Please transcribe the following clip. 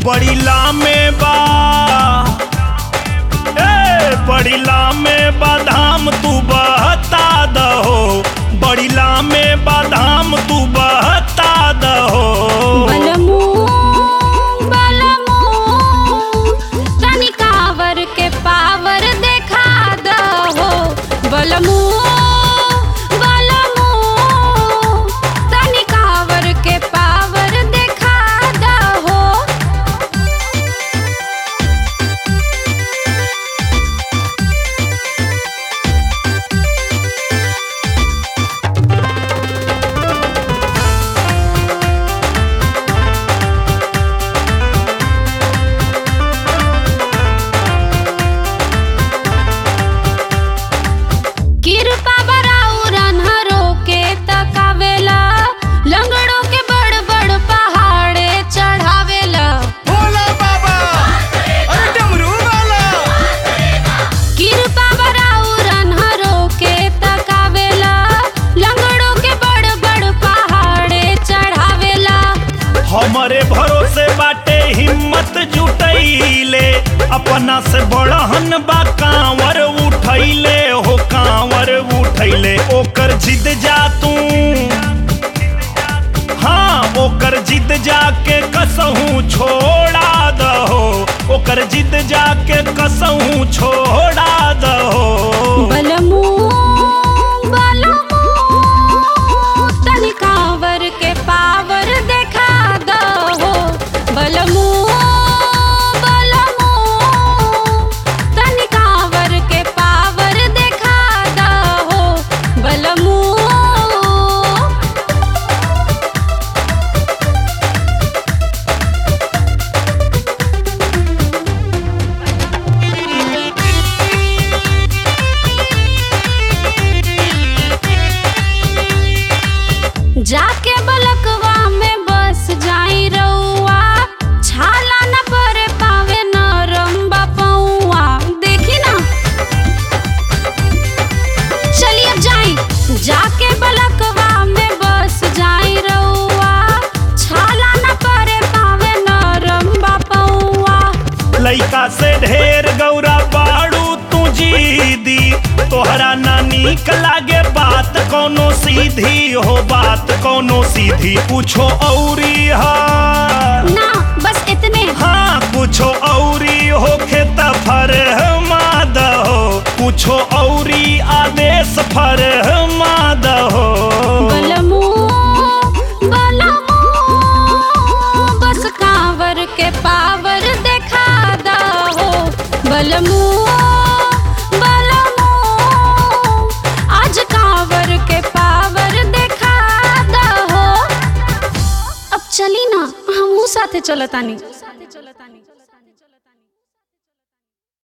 बड़ी लामे बा ए बड़ी लामे बादाम तू बहता दहो बड़ी लामे बादाम तू बहता दहो बलमू बलमू तनी कावर के पावर देखा दहो बलमू बलमू तनी कावर के पावर देखा दहो कृपा बराउ रन्हरो के तकावेला लंगड़ों के बड़ बड़ पहाड़े चढ़ावेला भोला बाबा अरे डमरू वाला कृपा बराउ रन्हरो के तकावेला लंगड़ों के बड़ बड़ पहाड़े चढ़ावेला हमरे भरोसे बाटे हिम्मत जुटैले अपना से बड़हन बा कांवर उठैले हो कांवर उठैले ओकर जिद जा तू हाँ ओकर जिद जाके कसहूँ छोड़ा दहो ओकर जिद जाके कसहूँ छोड़ा दहो बलमू बलमू तनी कांवर के पावर देखा दहो बलमू बलमू तनी कांवर के पावर देखा दहो बलमू जाके बलकवा में बस जाई रउआ छाला न परे पावे नरम बपौआ देखी ना चलिए अब जाई जाके बलकवा में बस जाई रउआ छाला न परे पावे नरम बपौआ लइका से ढेर गौरा बाड़ू तू जीदी तोहरा ना नीक लागे बात कोनो सीधी हो बात कोनो सीधी पूछो औरी हा ना बस इतने हाँ कुछो औरी हो खेत फरमाद हो कुछो औरी आदेश फरमाद हो बलमू बलमू बस कांवर के पावर देखा दहो बलमू बलमू आज कांवर के पावर देखा दहो अब चली ना हमहू साथे चलतानी